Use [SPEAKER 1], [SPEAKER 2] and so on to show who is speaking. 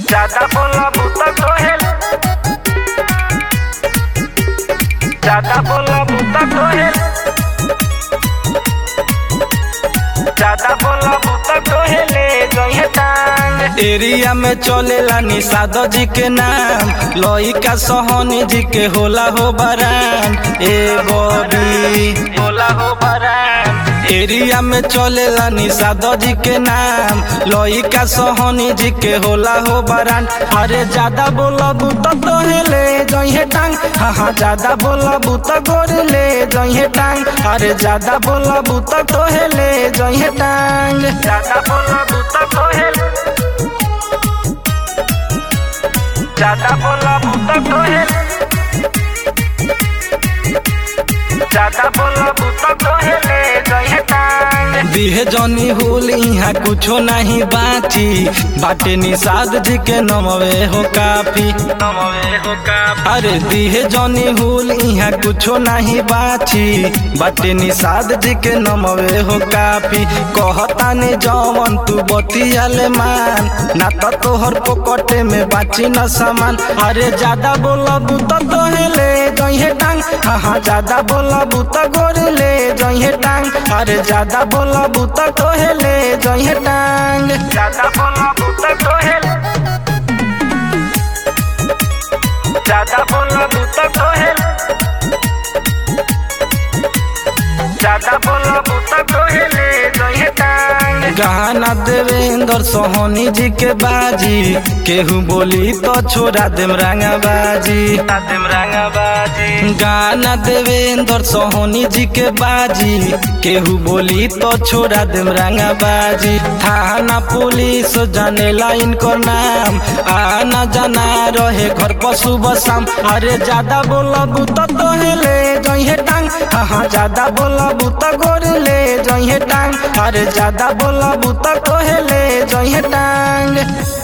[SPEAKER 1] ज्यादा बोला बूता कोहेल ज्यादा बोला बूता कोहेल ज्यादा बोला बूता कोहेले गई टांग
[SPEAKER 2] एरिया में चलेला निषाद जी के नाम लइका सोहनी जी के होला हो बरान ए बॉबी
[SPEAKER 1] बोला हो बरान
[SPEAKER 2] एरिया में चलेला निषाद जी के नाम लइका सोहनी जी के होला हो बरान अरे ज्यादा बोलब तो तोहेले जइहे टांग हाँ हाँ ज्यादा बोलब तो गोरले जइहे टांग अरे ज्यादा बोलब तो तोहेले जइहे टांग
[SPEAKER 1] ज्यादा बोला बूता कोहेल ज्यादा बोला बूता कोहेल ज्यादा बोला बूता कोहेले गई टांग
[SPEAKER 2] दिहे जनी हुल यहाँ कुछो नहीं बाची बाटे निषाद जी के नमवे हो काफी
[SPEAKER 1] नमवे हो का
[SPEAKER 2] अरे दिहे जनी हुल यहाँ कुछो नहीं बाची बाटे निषाद जी के नमवे हो काफी कहता ने जवन तू बतियाले मान ना तो तोहर पोकटे में बाची न सामान अरे ज्यादा बोलब तो तोहेले जइहे टांग हाँ हाँ ज्यादा बोलब तो गोरले जइहे टांग अरे ज्यादा बोलब तो तोहेले जइहे टांग
[SPEAKER 1] ज्यादा बोला बूता कोहेल ज्यादा बोला बूता कोहेल ज्यादा बोला बूता कोहेले गई टांग
[SPEAKER 2] गाना देवेंद्र सोहनी जी के बाजी केहू बोली तो छोड़ा देम रंगा बाजी
[SPEAKER 1] आदिम रंगबाजी
[SPEAKER 2] गाना देवेंद्र सोहनी जी के बाजी केहू बोली तो छोड़ा देम रंगा बाजी थाना पुलिस जानेला इनकर नाम आना जाना रहे घर पर सुबह शाम अरे ज्यादा बोलब तो तोहेले जइहे टांग हाँ हाँ ज्यादा बोलब तो गोरले जइहे टांग अरे ज्यादा बोलब तो तोहेले जइहे टांग